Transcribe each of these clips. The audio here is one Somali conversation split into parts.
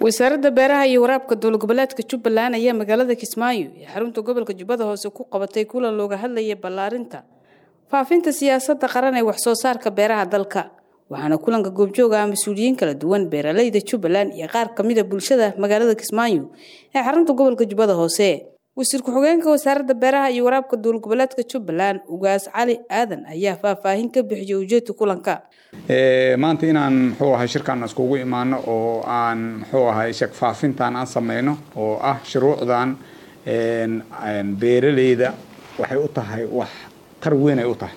wasaaradda beeraha iyo waraabka dowlad goboleedka jubbaland ayaa magaalada kismaayo ee xarunta gobolka jubbada hoose ku qabatay kulan looga hadlaya ballaarinta faafinta siyaasadda qaran ee waxsoo saarka beeraha dalka waxaana kulanka goobjooga ah mas-uuliyiin kala duwan beeraleyda jubbaland iyo qaar kamida bulshada magaalada kismaayo ee xarunta gobolka jubbada hoose wasiir ku-xigeenka wasaaradda beeraha iyo waraabka dowlad goboleedka jubbaland ugaas cali aadan ayaa faahfaahin ka bixiyay ujeedka kulanka maanta inaan muxuu ahay shirkan iskugu imaano oo aan muxuu ahay shek faafintan aan sameyno oo ah shuruucdan beeraleyda waxay u tahay wax tar weyn ay u tahay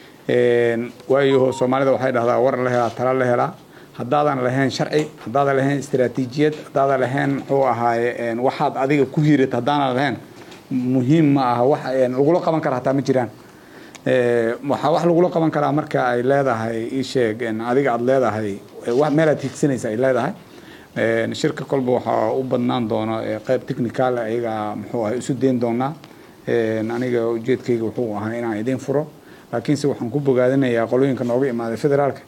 waayo soomaalida waxay dhahdaa war la helaa tala la helaa haddaadan lahayn sharci haddaadan lahayn istaraatiijiyad haddaadan lahayn muxuu ahaay waxaad adiga ku hiirata haddaanan lahayn muhiim ma aha wax lagula qaban kara hataa ma jiraan waxaa wax lagula qaban karaa marka ay leedahay isheeg adiga aada leedahay meelaad higsanaysa ay leedahay shirka kolba waxaa u badnaan doona qeyb technical ayaga muxuu ahay isu dayn doonaa aniga ujeedkayga wuxuu ahaa inaan idiin furo laakiinse waxaan ku bogaadinayaa qolooyinka nooga imaaday federaalka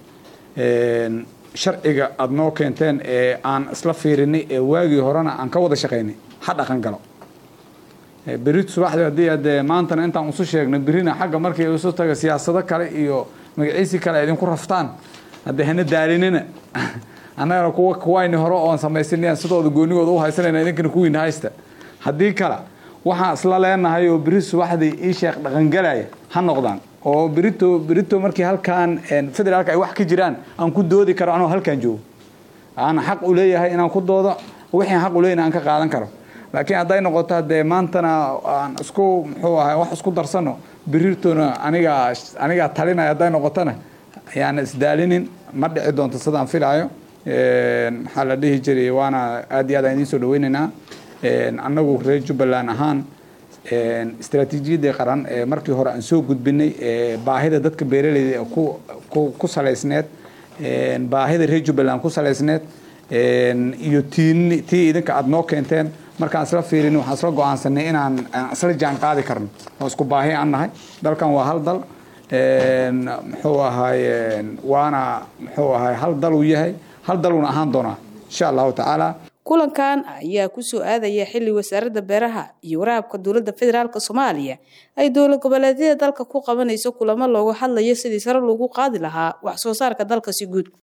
sharciga aada noo keenteen ee aan isla fiirinay ee waagii horena aan ka wada shaqaynay ha dhaqan galo berit subaxdii haddii ade maantana intaan usu sheegno berina xagga markay isu taga siyaasado kale iyo magaciisi kale ay idinku raftaan haddee hana daalinina annagana kuwa kuwayni hore oon samaysanayaan sidooda goonigooda u haysanayna idinkana kuwiina haysta haddii kale waxaan isla leenahay oo beri subaxdii ii sheekh dhaqangalaya ha noqdaan oo berito berito markii halkaan federaalka ay wax ka jiraan aan ku doodi karo anoo halkaan joogo aan xaq u leeyahay inaan ku doodo wixii xaq u leeyahay aan ka qaadan karo laakiin hadday noqoto hadee maantana aan isku muxuu ahay wax isku darsano berirtona anigaa anigaa talinaya hadday noqotona ayaan isdaalinin ma dhici doonto sidaan filaayo maxaa la dhihi jiray waana aad iyo aad aan idiin soo dhaweynaynaa annagu reer jubbaland ahaan istaraatiijiyadii qaran ee markii hore aan soo gudbinay baahida dadka beeraleyda ku salaysneed baahida reer jubbaland ku salaysneed iyo tii tii idinka aada noo keenteen markaan isla fiirin waxaan isla go-aansanay inaan isla jaan qaadi karno oo isku baahi aan nahay dalkan waa hal dal muxuu ahay waana muxuu ahay hal dal uu yahay hal daluuna ahaan doonaa insha allahu tacaala kulankan ayaa kusoo aadaya xili wasaaradda beeraha iyo waraabka dowladda federaalk soomaaliya ay dowlad goboleedyada dalka ku qabanayso kulamo looga hadlayo sidii sare loogu qaadi lahaa wax soo saarka dalka si guud